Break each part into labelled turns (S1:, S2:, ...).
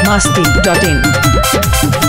S1: masti.in.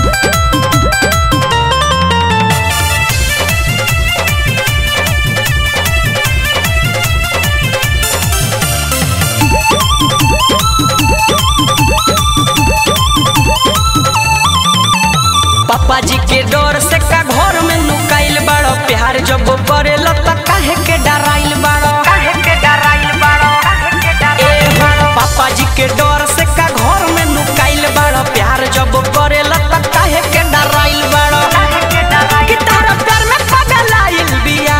S2: पापा जी के डर से का घर में लुकाइल बाड़ो प्यार जब करेल त काहे के डराइल बाड़ो काहे के डराइल बाड़ो ए हो पापा जी के डर से का घर में लुकाइल बाड़ो प्यार जब करेल त काहे के डराइल बाड़ो कि तारा प्यार में पगलाइल बिया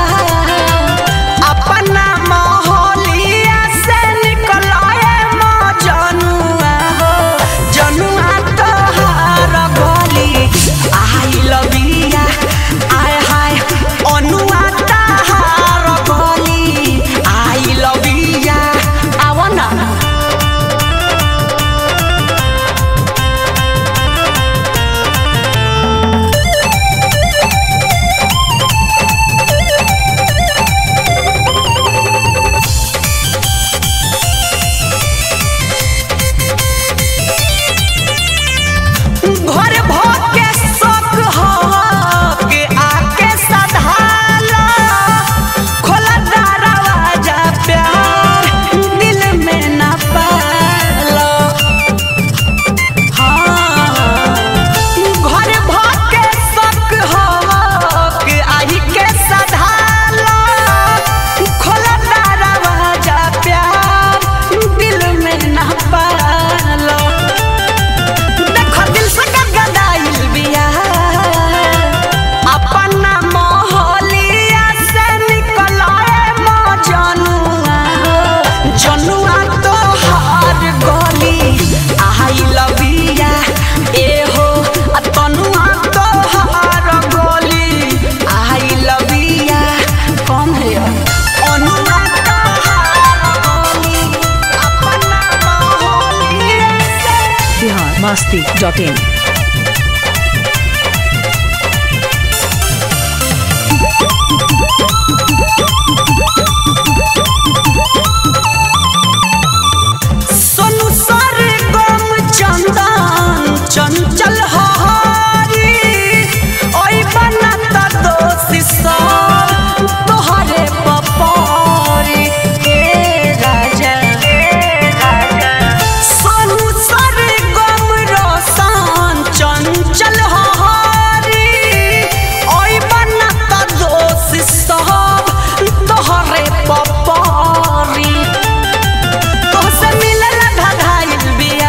S2: अपना मोहलिया से निकलाए मजनुआ हो जनुआ तोहार गली आई लबिया आय हाय अनुआ तोहार गली आई लबिया आवना घर भके शौक हो के आके सधाला खोला दरवाजा प्यार दिल में न पालो हाँ घर भके शौक हो के आही के सधाला खोला दरवाजा प्यार दिल में न पालो देखो दिल से गदगदाइल बिया अपना मोहलिया से निकलाए मजनुआ जनुआ तो हार गली आई लबिया ए हो आ तनुआ तो हार गली आई लबिया कम है अनुआ तो हार गली अपना मोहलिया से
S1: Bihar masti.in.
S2: सोनू सर गम चंदन चंचल हरी ओई बनत दोषी सब तोहरे पपरी हे राजा सोनू सर गम रोशन चंचल हरी ओई बनत दोषी सब तोहरे पपरी तोहसे मिलल धधाइल बिया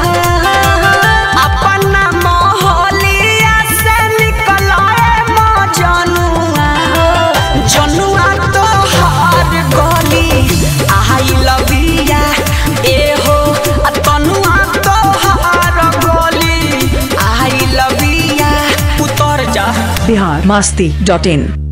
S2: अपना मोहलिया से निकलाए मजनुआ जनुआ तोहार गली आई लबिया ए हो आ तनुआ तोहार गली आई लबिया उतर जा
S1: Bihar masti.in.